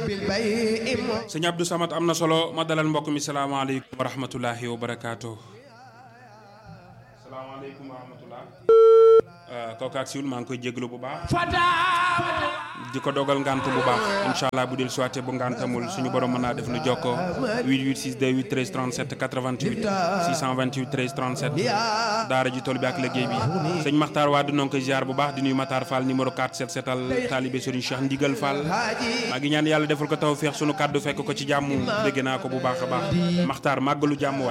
sëñ Abdou Samad am na solo ma dalal mbokk mi salaamaaleykum wa rahmatullahi wa barakaatu. salaamaaleykum wa rahmatullah. kooku ak siwul maa ngi koy jéglu bu baax. di ko dogal ngant bu baax incha allah bu del suwaate bu ngantamul suñu borom mën naa def nu jokkoo 88 628 13 37 88 628 13 37 daara ji tool bi ak liggéey bi sëñ Makhtar Wade noo ngi koy ziar bu baax di nuyu Matar Fall numéro 4 set setal taalibe Serigne Cheikh Ndigal Fall maa ngi ñaan yàlla defal ko taw feex sunu kàddu fekk ko ci jàmm dégg naa ko bu baax a baax Makhtar màggalu jàmm